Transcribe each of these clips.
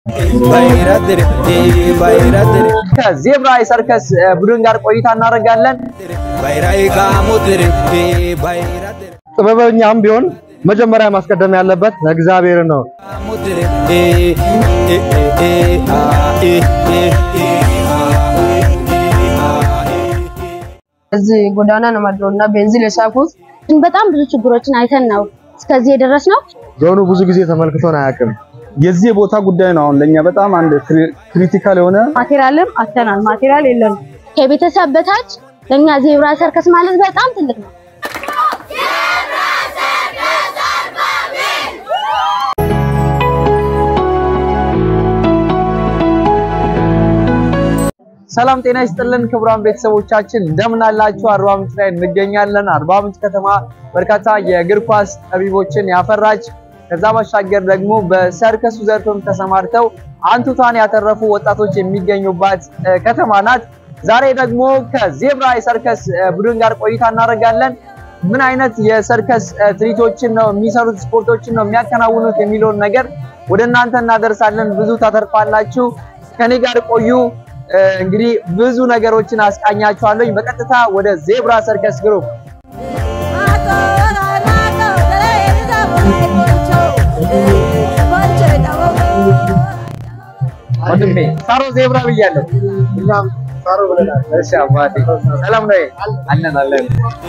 ከዜብራ የሰርከስ ቡድን ጋር ቆይታ እናደርጋለን። ጥበበኛም ቢሆን መጀመሪያ ማስቀደም ያለበት እግዚአብሔር ነው። እዚህ ጎዳና ነው ማድረው እና ቤንዚን የሳኩት በጣም ብዙ ችግሮችን አይተን ነው እስከዚህ የደረስነው። ዞኑ ብዙ ጊዜ ተመልክቶን አያውቅም። የዚህ ቦታ ጉዳይ ነው አሁን ለኛ በጣም አንድ ክሪቲካል የሆነ ማቴሪያልም አተናል። ማቴሪያል የለም። ከቤተሰብ በታች ለኛ ዜብራ ሰርከስ ማለት በጣም ትልቅ ነው። ሰላም ጤና ይስጥልን ክቡራን ቤተሰቦቻችን እንደምን አላችሁ? አርባ ምንጭ ላይ እንገኛለን። አርባ ምንጭ ከተማ በርካታ የእግር ኳስ ጠቢቦችን ያፈራች ከዛ ባሻገር ደግሞ በሰርከሱ ዘርፍም ተሰማርተው አንቱታን ያተረፉ ወጣቶች የሚገኙባት ከተማ ናት። ዛሬ ደግሞ ከዜብራ የሰርከስ ቡድን ጋር ቆይታ እናደርጋለን። ምን አይነት የሰርከስ ትርኢቶችን ነው የሚሰሩት፣ ስፖርቶችን ነው የሚያከናውኑት የሚለውን ነገር ወደ እናንተ እናደርሳለን። ብዙ ታተርፋላችሁ። ከኔ ጋር ቆዩ። እንግዲህ ብዙ ነገሮችን አስቃኛችኋለሁ። በቀጥታ ወደ ዜብራ ሰርከስ ግሩፕ ወንድሜ ሳሮ ዜብራ ብያለሁ። እኛም ሳሮ ብለናል። እሺ አባቴ ሰላም ነው? አለን አለን።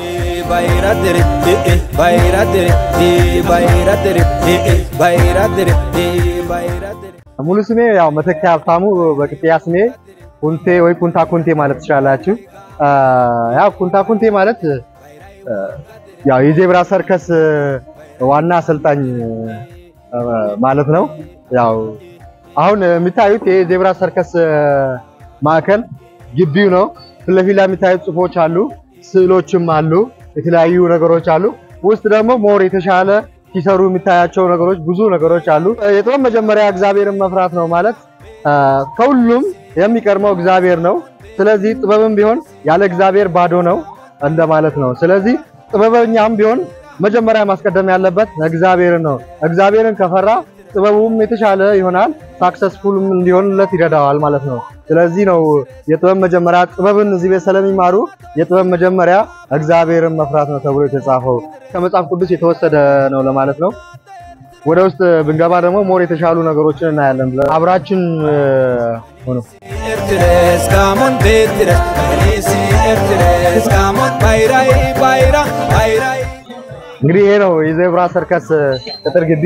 ሙሉ ስሜ ያው መተኪያ ሀብታሙ፣ በቅጥያ ስሜ ኩንቴ ወይ ኩንታ ኩንቴ ማለት ትችላላችሁ። ያው ኩንታ ኩንቴ ማለት ያው የዜብራ ሰርከስ ዋና አሰልጣኝ ማለት ነው። ያው አሁን የሚታዩት የዜብራ ሰርከስ ማዕከል ግቢው ነው። ፊት ለፊት ላይ የሚታዩት ጽሁፎች አሉ፣ ስዕሎችም አሉ፣ የተለያዩ ነገሮች አሉ። ውስጥ ደግሞ ሞር የተሻለ ሲሰሩ የሚታያቸው ነገሮች ብዙ ነገሮች አሉ። የጥበብ መጀመሪያ እግዚአብሔርን መፍራት ነው ማለት ከሁሉም የሚቀድመው እግዚአብሔር ነው። ስለዚህ ጥበብም ቢሆን ያለ እግዚአብሔር ባዶ ነው እንደማለት ነው። ስለዚህ ጥበበኛም ቢሆን መጀመሪያ ማስቀደም ያለበት እግዚአብሔርን ነው። እግዚአብሔርን ከፈራ ጥበቡም የተሻለ ይሆናል፣ ሳክሰስፉልም እንዲሆንለት ይረዳዋል ማለት ነው። ስለዚህ ነው የጥበብ መጀመሪያ ጥበብን እዚህ ቤት ስለሚማሩ የጥበብ መጀመሪያ እግዚአብሔርን መፍራት ነው ተብሎ የተጻፈው ከመጽሐፍ ቅዱስ የተወሰደ ነው ለማለት ነው። ወደ ውስጥ ብንገባ ደግሞ ሞር የተሻሉ ነገሮችን እናያለን። አብራችን ሆኖ እንግዲህ ይሄ ነው የዜብራ ሰርከስ ቅጥር ግቢ።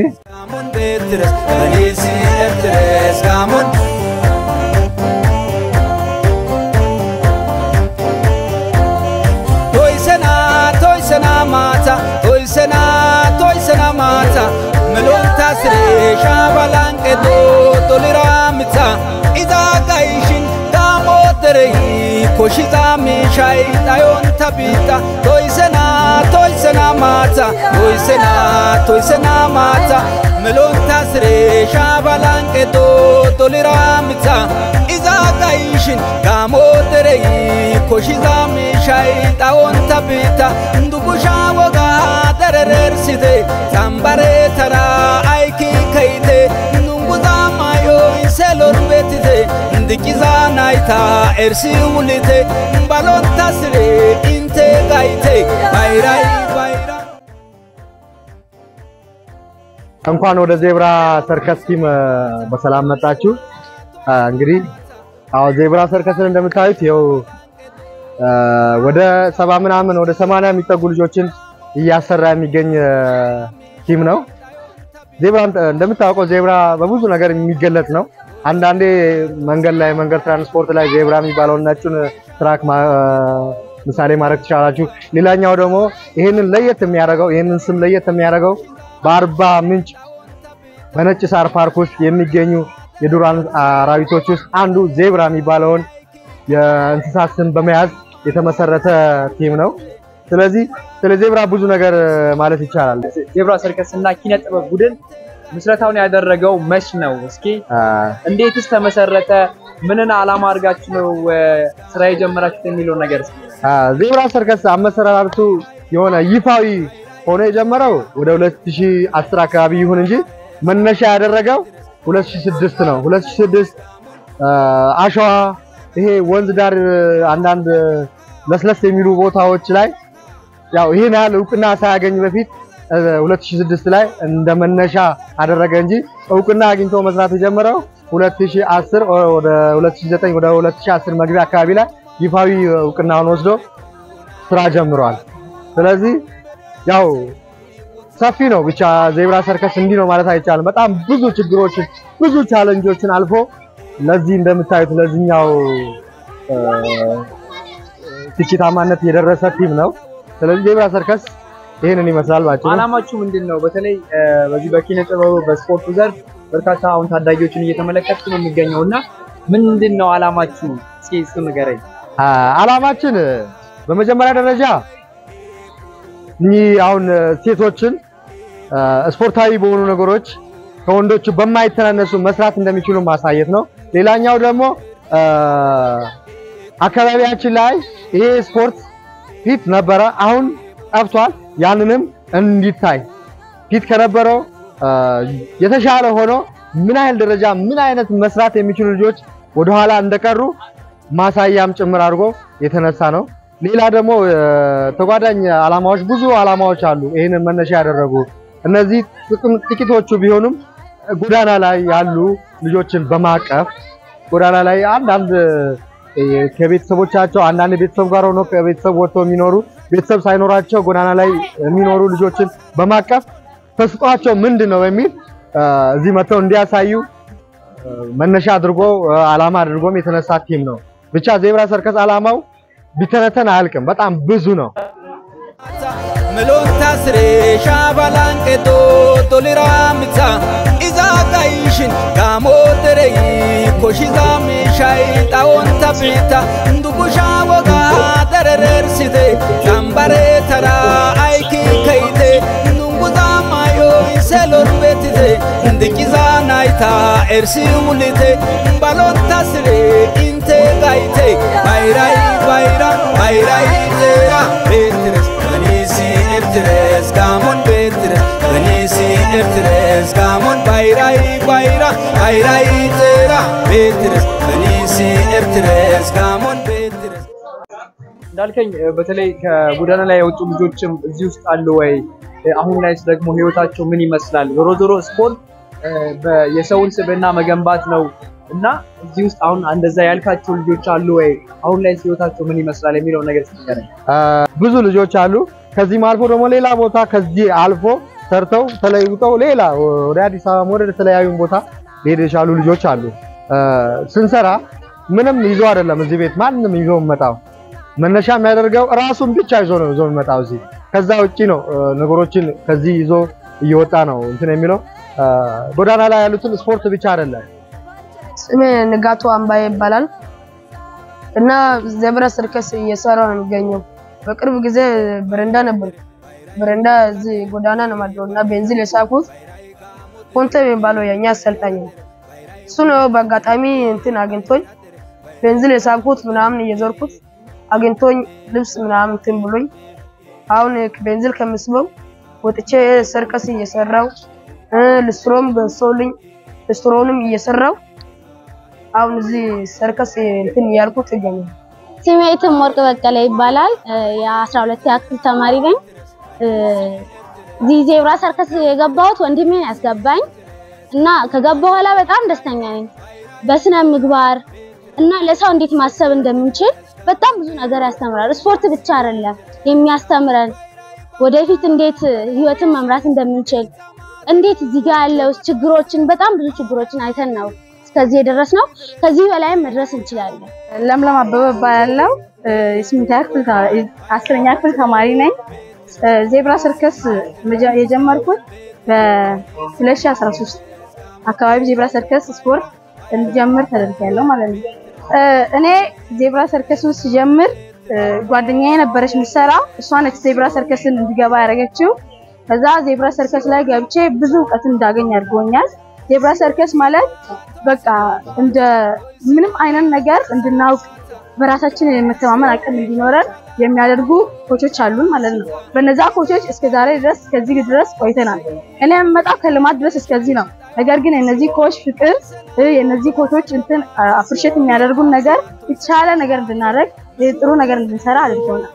melonta sire shabalan kedo tolira mitsa iza gaishin damo derei koshiza mishai dayon tabita toisena toisena mata toisena toisena mata melonta sire shabalan kedo tolira mitsa iza gaishin damo derei koshiza mishai dayon tabita ndugusha woga dererersite zambare tara aiki kaite nunguza mayo inselor betite ndikiza naita ersi wulite balon tasire inte gaite bayrai bayra እንኳን ወደ ዜብራ ሰርከስ ቲም በሰላም መጣችሁ። እንግዲህ አዎ ዜብራ ሰርከስን እንደምታዩት ይኸው ወደ ሰባ ምናምን ወደ ሰማንያ የሚጠጉ ልጆችን እያሰራ የሚገኝ ቲም ነው። ዜብራ እንደምታውቀው ዜብራ በብዙ ነገር የሚገለጽ ነው። አንዳንዴ መንገድ ላይ መንገድ ትራንስፖርት ላይ ዜብራ የሚባለውን ነጩን ትራክ ምሳሌ ማድረግ ትችላላችሁ። ሌላኛው ደግሞ ይህንን ለየት የሚያደርገው ይህንን ስም ለየት የሚያደርገው በአርባ ምንጭ በነጭ ሳር ፓርክ ውስጥ የሚገኙ የዱር አራዊቶች ውስጥ አንዱ ዜብራ የሚባለውን የእንስሳት ስም በመያዝ የተመሰረተ ቲም ነው። ስለዚህ ስለ ዜብራ ብዙ ነገር ማለት ይቻላል። ዜብራ ሰርከስ እና ኪነ ጥበብ ቡድን ምስረታውን ያደረገው መች ነው? እስኪ እንዴትስ ተመሰረተ? ምንን ዓላማ አድርጋችሁ ነው ስራ የጀመራችሁት የሚለውን ነገር እስኪ። ዜብራ ሰርከስ አመሰራረቱ የሆነ ይፋዊ ሆኖ የጀመረው ወደ 2010 አካባቢ ይሁን እንጂ መነሻ ያደረገው 2006 ነው 2006 አሸዋ ይሄ ወንዝ ዳር አንዳንድ ለስለስ የሚሉ ቦታዎች ላይ ያው ይሄን ያህል እውቅና ሳያገኝ በፊት 2006 ላይ እንደ መነሻ አደረገ እንጂ እውቅና አግኝቶ መስራት የጀመረው 2010 ወደ 2009 ወደ 2010 መግቢያ አካባቢ ላይ ይፋዊ እውቅናውን ወስዶ ስራ ጀምሯል። ስለዚህ ያው ሰፊ ነው። ብቻ ዜብራ ሰርከስ እንዲህ ነው ማለት አይቻልም። በጣም ብዙ ችግሮችን ብዙ ቻለንጆችን አልፎ ለዚህ እንደምታዩት ለዚህኛው ስኬታማነት የደረሰ ቲም ነው። ስለዚህ ዜብራ ሰርከስ ይሄንን ይመስላል ባጭሩ። አላማችሁ ምንድን ነው? በተለይ በዚህ በኪነ ጥበቡ በስፖርቱ ዘርፍ በርካታ አሁን ታዳጊዎችን እየተመለከትኩ ነው የሚገኘው እና ምንድን ነው አላማችሁ? እስኪ እሱ ንገረኝ። አላማችን በመጀመሪያ ደረጃ እኚህ አሁን ሴቶችን ስፖርታዊ በሆኑ ነገሮች ከወንዶቹ በማይተናነሱ መስራት እንደሚችሉ ማሳየት ነው። ሌላኛው ደግሞ አካባቢያችን ላይ ይሄ ስፖርት ፊት ነበረ፣ አሁን ጠፍቷል። ያንንም እንዲታይ ፊት ከነበረው የተሻለ ሆኖ ምን አይነት ደረጃ ምን አይነት መስራት የሚችሉ ልጆች ወደኋላ እንደቀሩ ማሳያም ጭምር አድርጎ የተነሳ ነው። ሌላ ደግሞ ተጓዳኝ አላማዎች ብዙ አላማዎች አሉ። ይህንን መነሻ ያደረጉ እነዚህ ጥቂቶቹ ቢሆኑም ጎዳና ላይ ያሉ ልጆችን በማቀፍ ጎዳና ላይ አንዳንድ ከቤተሰቦቻቸው አንዳንድ ቤተሰብ ጋር ሆኖ ከቤተሰብ ወጥተው የሚኖሩ ቤተሰብ ሳይኖራቸው ጎዳና ላይ የሚኖሩ ልጆችን በማቀፍ ተስጧቸው ምንድን ነው በሚል እዚህ መጥተው እንዲያሳዩ መነሻ አድርጎ አላማ አድርጎም የተነሳ ቲም ነው። ብቻ ዜብራ ሰርከስ አላማው ቢተነተን አያልቅም። በጣም ብዙ ነው። Meloon taasiree shaabalaan qeddoo toliraa mitsa isaa gaayishin gaamoo deree koshisaa meeshaayi xawoon taphita ndugushaa wogaa darereersite dambaree taraa ayikii kayite ndungusaa maayoo isee lorbetite ndiqisaa naayitaa ersii mulite baloon taasiree intee gaayite bayirayi bayira bayirayi zeera beetires Ganisi Ertires Gamon Betres Ganisi Ertires Gamon Bayrai Bayra Bayrai Tera Betres Ganisi Ertires Gamon Betres እንዳልከኝ በተለይ ከጎዳና ላይ የወጡ ልጆችም እዚህ ውስጥ አሉ ወይ? አሁን ላይስ ደግሞ ህይወታቸው ምን ይመስላል? ዞሮ ዞሮ ስፖርት የሰውን ስብዕና መገንባት ነው እና እዚህ ውስጥ አሁን እንደዛ ያልካቸው ልጆች አሉ ወይ? አሁን ላይ ህይወታቸው ምን ይመስላል የሚለው ነገር ስትነግረኝ። ብዙ ልጆች አሉ። ከዚህም አልፎ ደግሞ ሌላ ቦታ ከዚህ አልፎ ሰርተው ተለይተው ሌላ ወደ አዲስ አበባ ወደ ተለያዩ ቦታ ሊሄድ የቻሉ ልጆች አሉ። ስንሰራ ምንም ይዞ አይደለም እዚህ ቤት ማንም ይዞ የሚመጣው መነሻ የሚያደርገው ራሱን ብቻ ይዞ ነው ይዞ የሚመጣው እዚህ። ከዛ ውጪ ነው ነገሮችን ከዚህ ይዞ እየወጣ ነው እንትን የሚለው ጎዳና ላይ ያሉትን ስፖርት ብቻ አይደለም። ስሜ ንጋቱ አምባዬ ይባላል እና ዜብራ ሰርከስ እየሰራው ነው የሚገኘው። በቅርብ ጊዜ በረንዳ ነበር። በረንዳ እዚህ ጎዳና ነው ማድረው እና ቤንዚል የሳኩት ኮንተ የሚባለው የኛ አሰልጣኝ ነው። እሱ ነው በአጋጣሚ እንትን አግኝቶኝ ቤንዚል የሳኩት ምናምን እየዞርኩት አግኝቶኝ ልብስ ምናምን እንትን ብሎኝ አሁን ቤንዚል ከምስበው ወጥቼ ሰርከስ እየሰራው ልስትሮም ገዝቶልኝ ልስትሮንም እየሰራው አሁን እዚህ ሰርከስ እንትን እያልኩት ይገኛል። ስሜ እትም ወርቅ በቀለ ይባላል። የአስራ ሁለት ክፍል ተማሪ ነኝ። እዚህ ዜብራ ሰርከስ የገባሁት ወንድሜ ያስገባኝ እና ከገባ በኋላ በጣም ደስተኛ ነኝ። በስነ ምግባር እና ለሰው እንዴት ማሰብ እንደምንችል በጣም ብዙ ነገር ያስተምራል። ስፖርት ብቻ አይደለም የሚያስተምረን ወደፊት እንዴት ህይወትን መምራት እንደምንችል እንዴት እዚህ ጋር ያለው ችግሮችን በጣም ብዙ ችግሮችን አይተን ነው እስከዚህ የደረስነው። ከዚህ በላይም መድረስ እንችላለን። ለምለም አበበ እባላለሁ። የስምንተኛ ክፍል አስረኛ ክፍል ተማሪ ነኝ። ዜብራ ሰርከስ የጀመርኩት በ2013 አካባቢ ዜብራ ሰርከስ ስፖርት እንጀምር ተደርጊያለሁ ማለት ነው። እኔ ዜብራ ሰርከስን ስጀምር ጓደኛዬ ነበረች የምትሰራ፣ እሷ ነች ዜብራ ሰርከስን እንዲገባ ያደረገችው። ከዛ ዜብራ ሰርከስ ላይ ገብቼ ብዙ እውቀት እንዳገኝ አድርጎኛል። ዜብራ ሰርከስ ማለት በቃ እንደ ምንም አይነት ነገር እንድናውቅ በራሳችን የመተማመን አቅም እንዲኖረን የሚያደርጉ ኮቾች አሉን ማለት ነው። በነዛ ኮቾች እስከ ዛሬ ድረስ እስከዚህ ድረስ ቆይተናል። እኔ የምመጣው ከልማት ድረስ እስከዚህ ነው። ነገር ግን የነዚህ ኮች ፍቅር የነዚህ ኮቾች እንትን አፕሪሼት የሚያደርጉን ነገር የተሻለ ነገር እንድናደርግ ጥሩ ነገር እንድንሰራ አድርገውናል።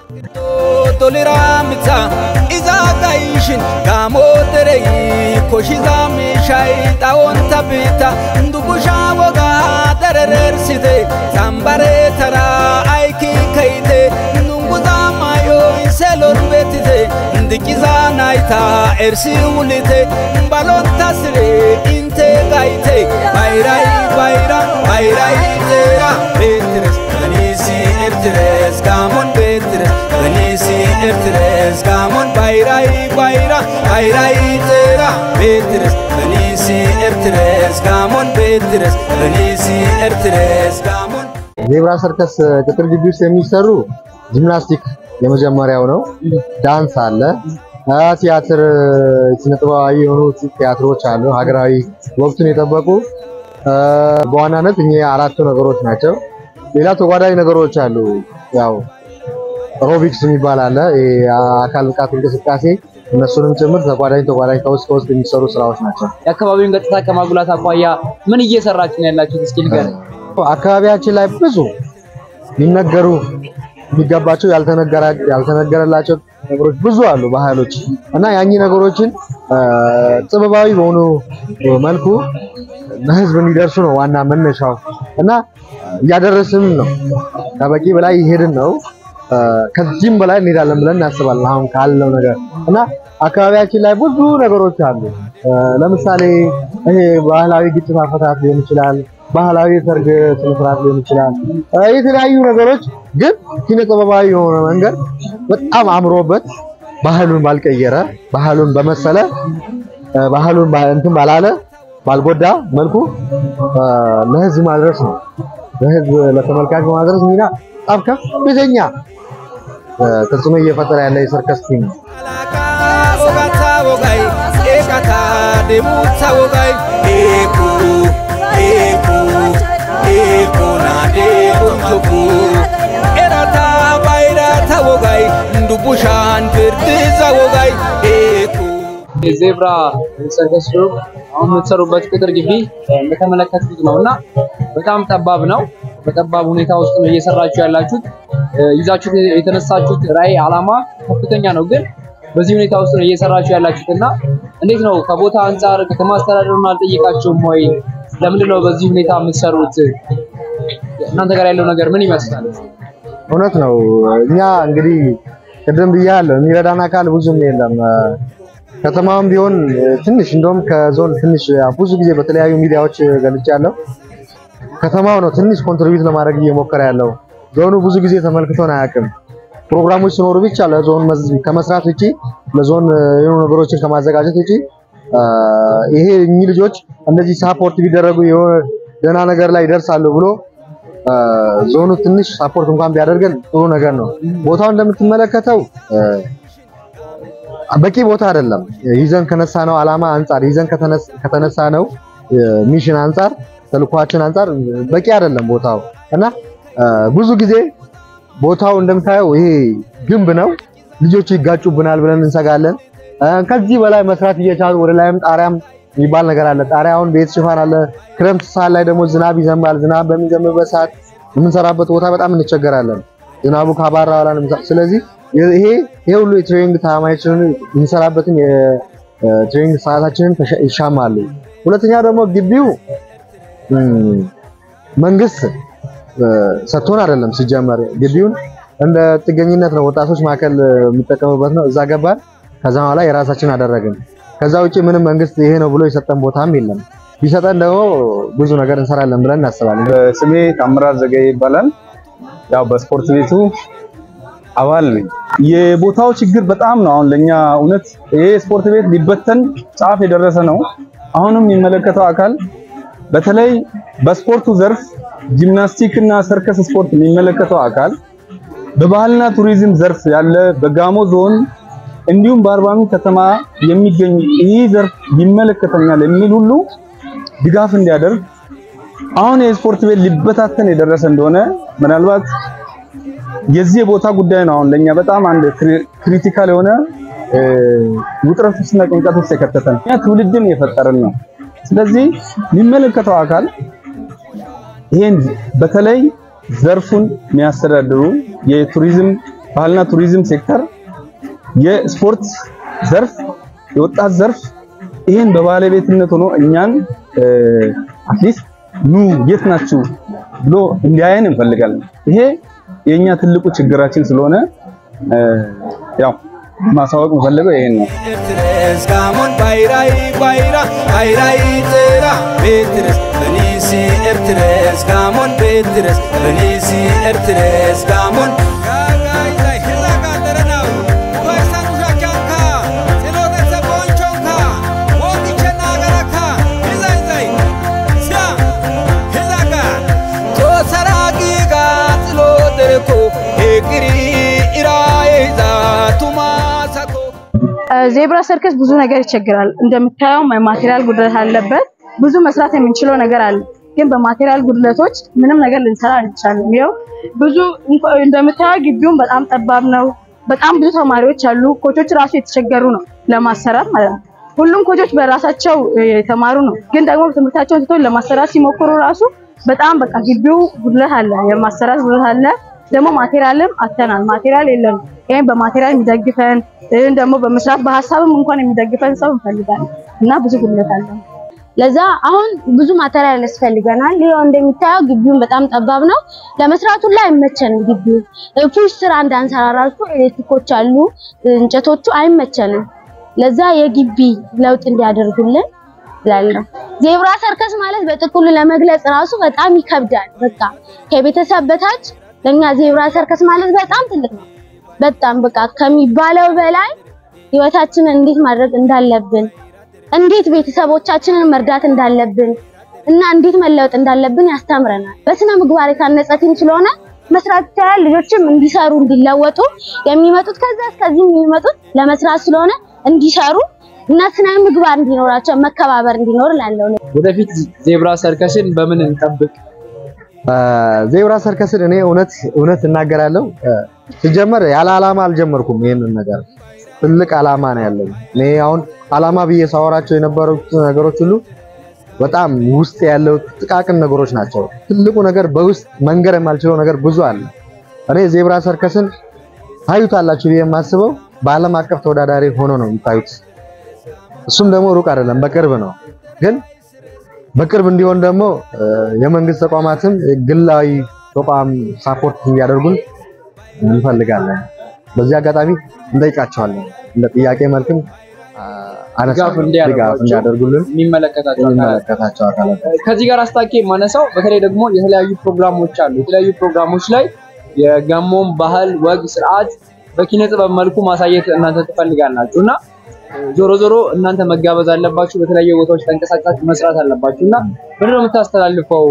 Tolera mitsa iza gaishin gamo derei koshiza mishai tawonta bita ndugusha woga dererersite zambare tara aiki kaite nunguza mayo selon betite ndikiza naita ersi wulite balon tasire inte gaite bayrai bayra bayrai zera betres Benisi ertres gamon betres Benisi ertres gamon bayrai bayra bayrai zera betres Benisi ertres gamon betres Benisi ertres gamon ዜብራ ሰርከስ ቅጥር ግቢ ውስጥ የሚሰሩ ጂምናስቲክ የመጀመሪያው ነው። ዳንስ አለ፣ ቲያትር፣ ኪነ ጥበባዊ የሆኑ ቲያትሮች አሉ፣ ሀገራዊ ወቅቱን የጠበቁ በዋናነት እኚህ አራቱ ነገሮች ናቸው። ሌላ ተጓዳኝ ነገሮች አሉ። ያው ሮቢክስ የሚባል አለ፣ የአካል ብቃት እንቅስቃሴ እነሱንም ጭምር ተጓዳኝ ተጓዳኝ ከውስጥ ከውስጥ የሚሰሩ ስራዎች ናቸው። የአካባቢውን ገጽታ ከማጉላት አኳያ ምን እየሰራችሁ ነው ያላችሁት? እስኪ ንገረኝ። አካባቢያችን ላይ ብዙ ሊነገሩ የሚገባቸው ያልተነገረላቸው ነገሮች ብዙ አሉ፣ ባህሎች እና ያኚህ ነገሮችን ጥበባዊ በሆኑ መልኩ ለህዝብ እንዲደርሱ ነው ዋና መነሻው እና እያደረስን ነው። ከበቂ በላይ ይሄድን ነው። ከዚህም በላይ እንሄዳለን ብለን እናስባለን። አሁን ካለው ነገር እና አካባቢያችን ላይ ብዙ ነገሮች አሉ። ለምሳሌ ይሄ ባህላዊ ግጭት አፈታት ሊሆን ይችላል። ባህላዊ የሰርግ ስነ ስርዓት ሊሆን ይችላል። የተለያዩ ነገሮች ግን ኪነ ጥበባዊ የሆነ መንገድ በጣም አምሮበት ባህሉን ባልቀየረ ባህሉን በመሰለ ባህሉን እንትን ባላለ ባልጎዳ መልኩ ለህዝብ ማድረስ ነው። ለህዝብ ለተመልካች ማድረስ ሚና በጣም ከፍተኛ ተጽዕኖ እየፈጠረ ያለ የሰርከስ ቲም ነው። ogata wogai ekata demutsa wogai eku eku eku na dekunjoku erata bayrata wogai ndubushan pirdiza wogai eku የዜብራ ሰርከስ ግሩፕ አሁን የምትሰሩበት ቅጥር ግቢ እንደተመለከቱት ነው እና በጣም ጠባብ ነው። በጠባብ ሁኔታ ውስጥ ነው እየሰራችሁ ያላችሁት። ይዛችሁት የተነሳችሁት ራዕይ ዓላማ ከፍተኛ ነው ግን በዚህ ሁኔታ ውስጥ ነው እየሰራችሁ ያላችሁት እና እንዴት ነው ከቦታ አንጻር ከተማ አስተዳደሩን አልጠየቃችሁም ወይ? ለምንድን ነው በዚህ ሁኔታ የምትሰሩት? እናንተ ጋር ያለው ነገር ምን ይመስላል? እውነት ነው። እኛ እንግዲህ ቅድም ብያለሁ፣ የሚረዳን አካል ብዙም የለም። ከተማውም ቢሆን ትንሽ እንደውም ከዞን ትንሽ ብዙ ጊዜ በተለያዩ ሚዲያዎች ገልጫለሁ። ከተማው ነው ትንሽ ኮንትሪቢዩት ለማድረግ እየሞከረ ያለው። ዞኑ ብዙ ጊዜ ተመልክቶን አያውቅም። ፕሮግራሞች ሲኖሩ ብቻ ለዞን ከመስራት ውጪ ለዞን የሆኑ ነገሮችን ከማዘጋጀት ውጪ ይሄ እኚህ ልጆች እንደዚህ ሳፖርት ቢደረጉ የሆነ ደህና ነገር ላይ ይደርሳሉ ብሎ ዞኑ ትንሽ ሳፖርት እንኳን ቢያደርገን ጥሩ ነገር ነው። ቦታው እንደምትመለከተው በቂ ቦታ አይደለም። ይዘን ከነሳ ነው ዓላማ አንጻር ይዘን ከተነሳ ነው ሚሽን አንጻር ተልኳችን አንጻር በቂ አይደለም ቦታው እና ብዙ ጊዜ ቦታው እንደምታየው ይሄ ግንብ ነው። ልጆቹ ይጋጩብናል ብለን እንሰጋለን። ከዚህ በላይ መስራት እየቻሉ ወደ ላይም ጣሪያም የሚባል ነገር አለ። ጣሪያውን ቤት ሽፋን አለ። ክረምት ሰዓት ላይ ደግሞ ዝናብ ይዘንባል። ዝናብ በሚዘንብበት ሰዓት የምንሰራበት ቦታ በጣም እንቸገራለን። ዝናቡ ካባራ በኋላ ነው። ስለዚህ ይሄ ይሄ ሁሉ የትሬኒንግ ታማችንን የምንሰራበትን የትሬኒንግ ሰዓታችንን ይሻማሉ። ሁለተኛ ደግሞ ግቢው መንግስት ሰጥቶን አይደለም ሲጀመር ግቢውን እንደ ጥገኝነት ነው ወጣቶች ማዕከል የሚጠቀሙበት ነው። እዛ ገባን። ከዛ በኋላ የራሳችን አደረግን። ከዛ ውጪ ምንም መንግስት ይሄ ነው ብሎ የሰጠን ቦታም የለም። ቢሰጠን ደግሞ ብዙ ነገር እንሰራለን ብለን እናስባለን። ስሜ ታምራት ዘገየ ይባላል። ያው በስፖርት ቤቱ አባል ነኝ። የቦታው ችግር በጣም ነው። አሁን ለኛ እውነት ይሄ ስፖርት ቤት ሊበተን ጫፍ የደረሰ ነው። አሁንም የሚመለከተው አካል በተለይ በስፖርቱ ዘርፍ ጂምናስቲክ እና ሰርከስ ስፖርት የሚመለከተው አካል በባህልና ቱሪዝም ዘርፍ ያለ በጋሞ ዞን እንዲሁም በአርባ ምንጭ ከተማ የሚገኝ ይህ ዘርፍ ይመለከተኛል የሚል ሁሉ ድጋፍ እንዲያደርግ አሁን የስፖርት ቤት ሊበታተን የደረሰ እንደሆነ ምናልባት የዚህ የቦታ ጉዳይ ነው አሁን ለኛ በጣም አንድ ክሪቲካል የሆነ እ፣ ውጥረት ውስጥና ጭንቀት ውስጥ የከተተን እኛ ትውልድን የፈጠርን ነው። ስለዚህ የሚመለከተው አካል ይሄን በተለይ ዘርፉን የሚያስተዳድሩ የቱሪዝም ባህልና ቱሪዝም ሴክተር የስፖርት ዘርፍ የወጣት ዘርፍ ይሄን በባለቤትነት ሆኖ እኛን አትሊስት ኑ የት ናችሁ ብሎ እንዲያየን እንፈልጋለን። ይሄ የኛ ትልቁ ችግራችን ስለሆነ እ፣ ያው ማሳወቅ የምፈልገው ይሄን ነው። ኤርትሬስ ጋሞን ባይራይ ባይራ ባይራይ ጥራ ቤትርስ በኒሲ ኤርትሬስ ጋሞን ቤትርስ በኒሲ ኤርትሬስ ጋሞን ጋጋይላይ ሂራጋ ደረናው ባይሳኑ ሻኪያንካ ጤኖገሰ ቦንቾንካ ሞዲቸና ገረካ ሂዛይዛይ ሲያ ሂዛጋ ቶሰራቂጋ ጥሎ ደረኮ ሄግሪ ኢራይዛ ቱማሳኮ ዜብራ ሰርከስ ብዙ ነገር ይቸግራል። እንደምታየው ማቴሪያል ጉድለት አለበት። ብዙ መስራት የምንችለው ነገር አለ፣ ግን በማቴሪያል ጉድለቶች ምንም ነገር ልንሰራ አንቻልም። ይኸው ብዙ እንኳ- እንደምታየው ግቢውን በጣም ጠባብ ነው። በጣም ብዙ ተማሪዎች አሉ። ኮቾች ራሱ የተቸገሩ ነው ለማሰራት ማለት ነው። ሁሉም ኮቾች በራሳቸው እ፣ የተማሩ ነው፣ ግን ደግሞ ትምህርታቸውን ትቶ ለማሰራት ሲሞክሩ ራሱ በጣም በቃ ግቢው ጉድለት አለ፣ የማሰራት ጉድለት አለ። ደግሞ ማቴሪያልም አተናል። ማቴሪያል የለም። ይሄን በማቴሪያል የሚደግፈን ይህን ደግሞ በመስራት በሀሳብም እንኳን የሚደግፈን ሰው እንፈልጋለን እና ብዙ ጉድለት አለ። ለዛ አሁን ብዙ ማቴሪያል ያስፈልገናል። ይኸው እንደሚታየው ግቢውን በጣም ጠባብ ነው። ለመስራቱ ላይ አይመቸንም። ግቢው ፑሽ ስራ እንዳንሰራ ራሱ ኤሌክትሪኮች አሉ፣ እንጨቶቹ አይመቸንም። ለዛ የግቢ ለውጥ እንዲያደርጉልን እላለሁ። ዜብራ ሰርከስ ማለት በጥቅሉ ለመግለጽ ራሱ በጣም ይከብዳል። በቃ ከቤተሰብ በታች ለኛ ዜብራ ሰርከስ ማለት በጣም ትልቅ ነው። በጣም በቃ ከሚባለው በላይ ህይወታችንን እንዴት ማድረግ እንዳለብን እንዴት ቤተሰቦቻችንን መርዳት እንዳለብን እና እንዴት መለወጥ እንዳለብን ያስተምረናል። በስነ ምግባር የታነጸ ቲም ስለሆነ መስራት ይቻላል። ልጆችም እንዲሰሩ እንዲለወጡ የሚመጡት ከዛ እስከዚህ የሚመጡት ለመስራት ስለሆነ እንዲሰሩ እና ስነ ምግባር እንዲኖራቸው መከባበር እንዲኖር ላለው ወደፊት ዜብራ ሰርከስን በምን እንጠብቅ? ዜብራ ሰርከስን እኔ እውነት እውነት እናገራለሁ። ሲጀመር ያለ ዓላማ አልጀመርኩም ይሄንን ነገር ትልቅ ዓላማ ነው ያለኝ። እኔ አሁን ዓላማ ብዬ ሳወራቸው የነበሩት ነገሮች ሁሉ በጣም ውስጥ ያለው ጥቃቅን ነገሮች ናቸው። ትልቁ ነገር በውስጥ መንገር የማልችለው ነገር ብዙ አለ። እኔ ዜብራ ሰርከስን ታዩታላችሁ ብዬ የማስበው በዓለም አቀፍ ተወዳዳሪ ሆኖ ነው የምታዩት። እሱም ደግሞ ሩቅ አይደለም፣ በቅርብ ነው። ግን በቅርብ እንዲሆን ደግሞ እ፣ የመንግስት ተቋማትም ግላዊ ተቋም ሳፖርት እንዲያደርጉን እንፈልጋለን። በዚህ አጋጣሚ እንጠይቃቸዋለን። እንደ ጥያቄ መልክም አ፣ አነሳ ድጋፍ እንዲያደርጓቸው ድጋፍ እንዲያደርጉልን የሚመለከታቸው አካላት የሚመለከታቸው አካላት ከዚህ ጋር አስታኬ የማነሳው በተለይ ደግሞ የተለያዩ ፕሮግራሞች አሉ። የተለያዩ ፕሮግራሞች ላይ የጋሞን ባህል፣ ወግ፣ ስርዓት በኪነ ጥበብ መልኩ ማሳየት እናንተ ትፈልጋላችሁ እና ዞሮ ዞሮ እናንተ መጋበዝ አለባችሁ። በተለያዩ ቦታዎች ተንቀሳቅሳችሁ መስራት አለባችሁ እና ምንድን ነው የምታስተላልፈው?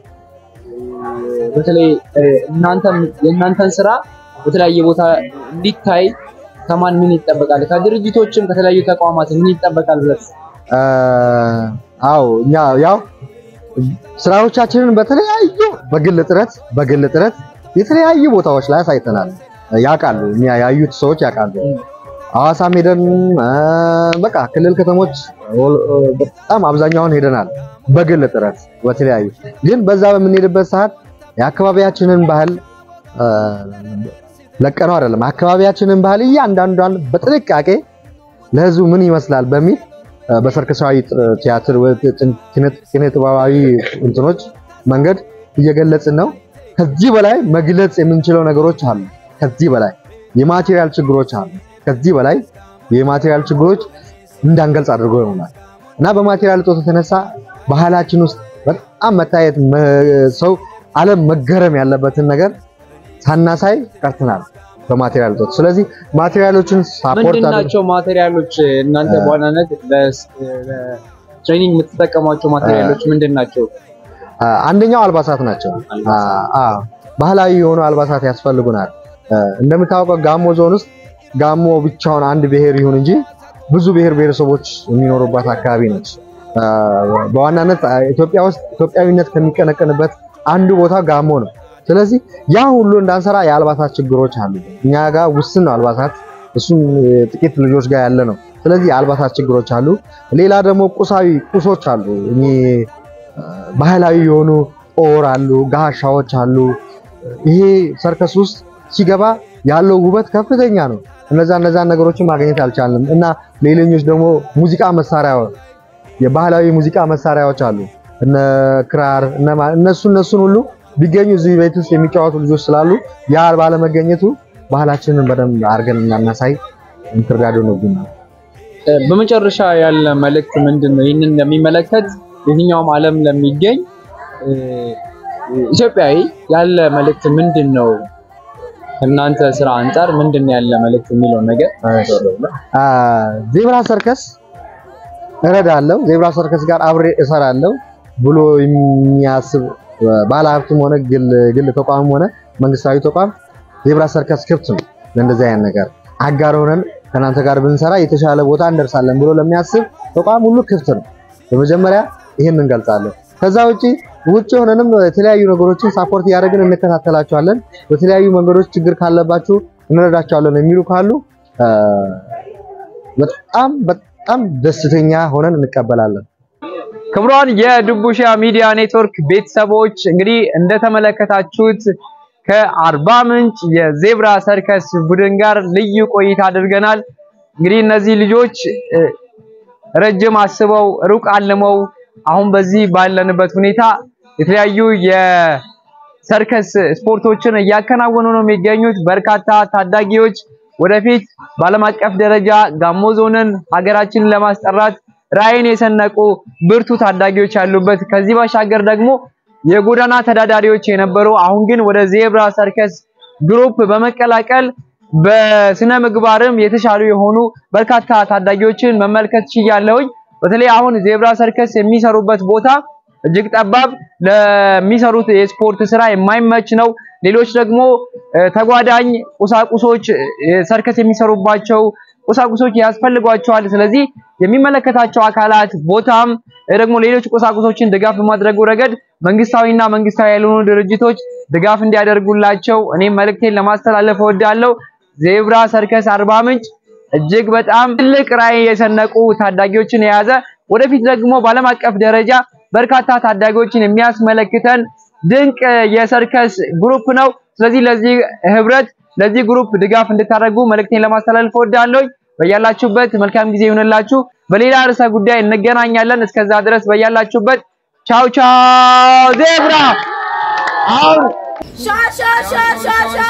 በተለይ እ፣ እናንተም የእናንተን ስራ በተለያየ ቦታ እንዲታይ ከማን ምን ይጠበቃል? ከድርጅቶችም ከተለያዩ ተቋማት ምን ይጠበቃል ብለህ አ፣ አዎ እኛ ያው ስራዎቻችንን በተለያዩ በግል ጥረት በግል ጥረት የተለያዩ ቦታዎች ላይ አሳይተናል። ያውቃሉ፣ እኛ ያዩት ሰዎች ያውቃሉ። ሐዋሳም ሄደን አ፣ በቃ ክልል ከተሞች ኦል- በጣም አብዛኛውን ሄደናል በግል ጥረት በተለያዩ ግን በዛ በምንሄድበት ሰዓት የአካባቢያችንን ባህል አ፣ ለቀነው አይደለም አካባቢያችንን ባህል እያንዳንዷን በጥንቃቄ ለህዝቡ ምን ይመስላል በሚል አ፣ በሰርከሳዊ ጥ- ቲያትር ወይ ጥ- ኪነ- ኪነ ጥበባዊ እንትኖች መንገድ እየገለጽን ነው። ከዚህ በላይ መግለጽ የምንችለው ነገሮች አሉ። ከዚህ በላይ የማቴሪያል ችግሮች አሉ። ከዚህ በላይ የማቴሪያል ችግሮች እንዳንገልጽ አድርጎ ይሆናል እና በማቴሪያል እጦት የተነሳ ባህላችን ውስጥ በጣም መታየት መ- ሰው ዓለም መገረም ያለበትን ነገር ሳናሳይ ቀርተናል በማቴሪያል እጦት። ስለዚህ ማቴሪያሎችን ሳፖርት ምንድን አድርገን ናቸው ማቴሪያሎች? እናንተ በዋናነት ለትሬኒንግ የምትጠቀሟቸው ማቴሪያሎች ምንድን ናቸው? አ፣ አንደኛው አልባሳት ናቸው። አ፣ አ፣ ባህላዊ የሆኑ አልባሳት ያስፈልጉናል። አ፣ እንደምታውቀው ጋሞ ዞን ውስጥ ጋሞ ብቻውን አንድ ብሔር ይሁን እንጂ ብዙ ብሔር ብሔረሰቦች የሚኖሩባት አካባቢ ነች። አ፣ በዋናነት አ፣ ኢትዮጵያ ውስጥ ኢትዮጵያዊነት ከሚቀነቀንበት አንዱ ቦታ ጋሞ ነው። ስለዚህ ያ ሁሉ እንዳንሰራ የአልባሳት ችግሮች አሉ። እኛ ጋር ውስን ነው አልባሳት፣ እሱም እ፣ ጥቂት ልጆች ጋር ያለ ነው። ስለዚህ የአልባሳት ችግሮች አሉ። ሌላ ደግሞ ቁሳዊ ቁሶች አሉ። እኚህ አ፣ ባህላዊ የሆኑ ጦር አሉ፣ ጋሻዎች አሉ። ይሄ ሰርከስ ውስጥ ሲገባ ያለው ውበት ከፍተኛ ነው። እነዛ እነዛ ነገሮችን ማግኘት አልቻልንም እና ሌሎኞች ደግሞ ሙዚቃ መሳሪያ የባህላዊ ሙዚቃ መሳሪያዎች አሉ እነ ክራር እነ ማ- እነሱ እነሱን ሁሉ ቢገኙ እዚህ ቤት ውስጥ የሚጫወቱ ልጆች ስላሉ ያ ባለመገኘቱ ባህላችንን በደንብ አድርገን እናናሳይ እንትርዳዶ ነው ግን እ፣ በመጨረሻ ያለ መልእክት ምንድን ነው? ይህንን ለሚመለከት የትኛውም ዓለም ለሚገኝ እ፣ ኢትዮጵያዊ ያለ መልእክት ምንድን ነው? ከእናንተ ስራ አንጻር ምንድን ነው ያለ መልእክት የሚለውን ነገር አ፣ ዜብራ ሰርከስ እረዳለሁ፣ ዜብራ ሰርከስ ጋር አብሬ እሰራለሁ ብሎ የሚያስብ ባለሀብትም ሆነ ግል ግል ተቋምም ሆነ መንግስታዊ ተቋም ዜብራ ሰርከስ ክፍት ነው ለእንደዚህ አይነት ነገር አጋር ሆነን ከእናንተ ጋር ብንሰራ የተሻለ ቦታ እንደርሳለን ብሎ ለሚያስብ ተቋም ሁሉ ክፍት ነው። በመጀመሪያ ይህን እንገልጻለን። ከዛ ውጪ ውጭ ሆነንም የተለያዩ ነገሮችን ሳፖርት እያደረግን እንከታተላቸዋለን። በተለያዩ መንገዶች ችግር ካለባችሁ እንረዳቸዋለን የሚሉ ካሉ አ፣ በጣም በጣም ደስተኛ ሆነን እንቀበላለን። ክቡራን የድቡሻ ሚዲያ ኔትወርክ ቤተሰቦች እንግዲህ እንደተመለከታችሁት ከአርባ ምንጭ የዜብራ ሰርከስ ቡድን ጋር ልዩ ቆይታ አድርገናል። እንግዲህ እነዚህ ልጆች እ፣ ረጅም አስበው ሩቅ አልመው አሁን በዚህ ባለንበት ሁኔታ የተለያዩ የሰርከስ ስፖርቶችን እያከናወኑ ነው የሚገኙት። በርካታ ታዳጊዎች ወደፊት በዓለም አቀፍ ደረጃ ጋሞ ዞንን ሀገራችንን ለማስጠራት ራዕይን የሰነቁ ብርቱ ታዳጊዎች ያሉበት ከዚህ ባሻገር ደግሞ የጎዳና ተዳዳሪዎች የነበሩ አሁን ግን ወደ ዜብራ ሰርከስ ግሩፕ በመቀላቀል በስነ ምግባርም የተሻሉ የሆኑ በርካታ ታዳጊዎችን መመልከት ችያለሁኝ። በተለይ አሁን ዜብራ ሰርከስ የሚሰሩበት ቦታ እጅግ ጠባብ፣ ለሚሰሩት የስፖርት ስራ የማይመች ነው። ሌሎች ደግሞ እ፣ ተጓዳኝ ቁሳቁሶች እ፣ ሰርከስ የሚሰሩባቸው ቁሳቁሶች ያስፈልጓቸዋል። ስለዚህ የሚመለከታቸው አካላት ቦታም እ፣ ደግሞ ሌሎች ቁሳቁሶችን ድጋፍ በማድረጉ ረገድ መንግስታዊና መንግስታዊ ያልሆኑ ድርጅቶች ድጋፍ እንዲያደርጉላቸው እኔም መልእክቴን ለማስተላለፍ እወዳለሁ። ዜብራ ሰርከስ አርባ ምንጭ እጅግ በጣም ትልቅ ራዕይ የሰነቁ ታዳጊዎችን የያዘ ወደፊት ደግሞ በዓለም አቀፍ ደረጃ በርካታ ታዳጊዎችን የሚያስመለክተን ድንቅ የሰርከስ ግሩፕ ነው። ስለዚህ ለዚህ ህብረት ለዚህ ግሩፕ ድጋፍ እንድታደርጉ መልእክቴን ለማስተላለፍ እወዳለሁ። በያላችሁበት መልካም ጊዜ ይሁንላችሁ። በሌላ ርዕሰ ጉዳይ እንገናኛለን። እስከዛ ድረስ በያላችሁበት ቻው ቻው። ዜብራ አሁን Sha sha sha sha sha